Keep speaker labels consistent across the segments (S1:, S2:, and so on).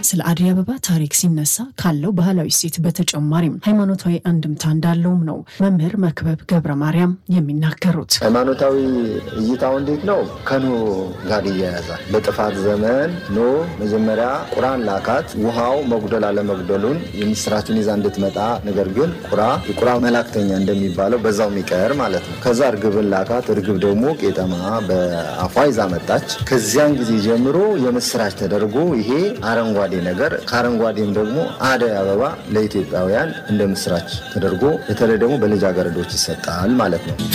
S1: ስለ አደይ አበባ ታሪክ ሲነሳ ካለው ባህላዊ እሴት በተጨማሪም ሃይማኖታዊ አንድምታ እንዳለውም ነው መምህር መክበብ ገብረ ማርያም የሚናገሩት።
S2: ሃይማኖታዊ እይታው እንዴት ነው? ከኖህ ጋር ይያያዛል። በጥፋት ዘመን ኖህ መጀመሪያ ቁራን ላካት። ውሃው መጉደል አለመጉደሉን የምስራችን ይዛ እንድትመጣ ነገር ግን ቁራ የቁራ መላክተኛ እንደሚባለው በዛው የሚቀር ማለት ነው። ከዛ እርግብን ላካት። እርግብ ደግሞ ቄጠማ በአፏ ይዛ መጣች። ከዚያን ጊዜ ጀምሮ የምስራች ተደርጎ ይሄ አረንጓዴ ነገር ከአረንጓዴም ደግሞ አደይ አበባ ለኢትዮጵያውያን እንደ ምስራች ተደርጎ በተለይ ደግሞ በልጃገረዶች ይሰጣል ማለት ነው።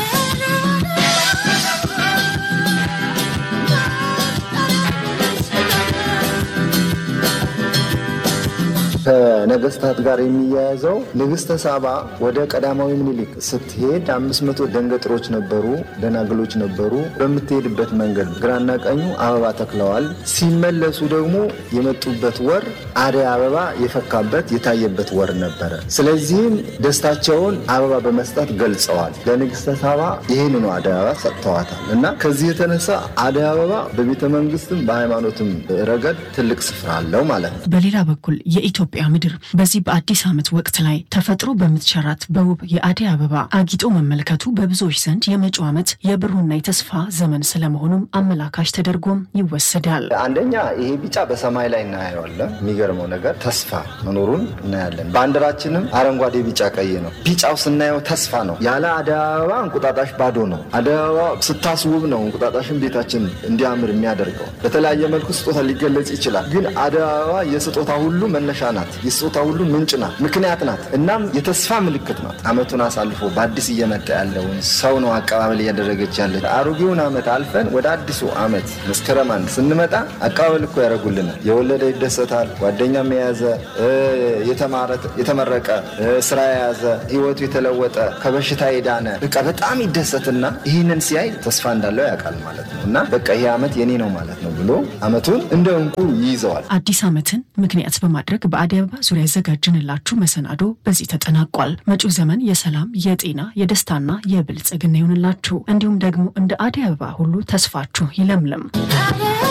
S2: ከነገስታት ጋር የሚያያዘው ንግስተ ሳባ ወደ ቀዳማዊ ምኒልክ ስትሄድ አምስት መቶ ደንገጥሮች ነበሩ፣ ደናግሎች ነበሩ። በምትሄድበት መንገድ ግራና ቀኙ አበባ ተክለዋል። ሲመለሱ ደግሞ የመጡበት ወር አደይ አበባ የፈካበት የታየበት ወር ነበረ። ስለዚህም ደስታቸውን አበባ በመስጠት ገልጸዋል። ለንግስተ ሳባ ይህንኑ አደይ አበባ ሰጥተዋታል እና ከዚህ የተነሳ አደይ አበባ በቤተ መንግስትም በሃይማኖትም ረገድ ትልቅ ስፍራ አለው ማለት ነው።
S1: በሌላ በኩል የኢትዮጵያ ምድር በዚህ በአዲስ ዓመት ወቅት ላይ ተፈጥሮ በምትቸራት በውብ የአደይ አበባ አጊጦ መመልከቱ በብዙዎች ዘንድ የመጪው ዓመት የብሩና የተስፋ ዘመን ስለመሆኑም አመላካሽ ተደርጎም ይወሰዳል።
S2: አንደኛ ይሄ ቢጫ በሰማይ ላይ እናየዋለን። የሚገርመው ነገር ተስፋ መኖሩን እናያለን። ባንዲራችንም አረንጓዴ፣ ቢጫ፣ ቀይ ነው። ቢጫው ስናየው ተስፋ ነው። ያለ አደይ አበባ እንቁጣጣሽ ባዶ ነው። አደይ አበባ ስታስውብ ነው እንቁጣጣሽን ቤታችን እንዲያምር የሚያደርገው። በተለያየ መልኩ ስጦታ ሊገለጽ ይችላል። ግን አደይ አበባ የስጦታ ሁሉ መነሻ ናት። የስጦታ ሁሉ ምንጭ ናት፣ ምክንያት ናት። እናም የተስፋ ምልክት ናት። ዓመቱን አሳልፎ በአዲስ እየመጣ ያለውን ሰው ነው አቀባበል እያደረገች ያለ። አሮጌውን ዓመት አልፈን ወደ አዲሱ ዓመት መስከረም አንድ ስንመጣ አቀባበል እኮ ያደርጉልናል። የወለደ ይደሰታል። ጓደኛም የያዘ የተመረቀ ስራ የያዘ ህይወቱ የተለወጠ ከበሽታ የዳነ በቃ በጣም ይደሰትና ይህንን ሲያይ ተስፋ እንዳለው ያውቃል ማለት ነው እና በቃ ይሄ ዓመት የኔ ነው ማለት ነው ብሎ ዓመቱን እንደ እንቁ ይይዘዋል።
S1: አዲስ ዓመትን ምክንያት በማድረግ በአደይ አበባ ዙሪያ ያዘጋጅንላችሁ መሰናዶ በዚህ ተጠናቋል። መጪው ዘመን የሰላም፣ የጤና፣ የደስታና የብልጽግና ይሆንላችሁ። እንዲሁም ደግሞ እንደ አደይ አበባ ሁሉ ተስፋችሁ ይለምልም።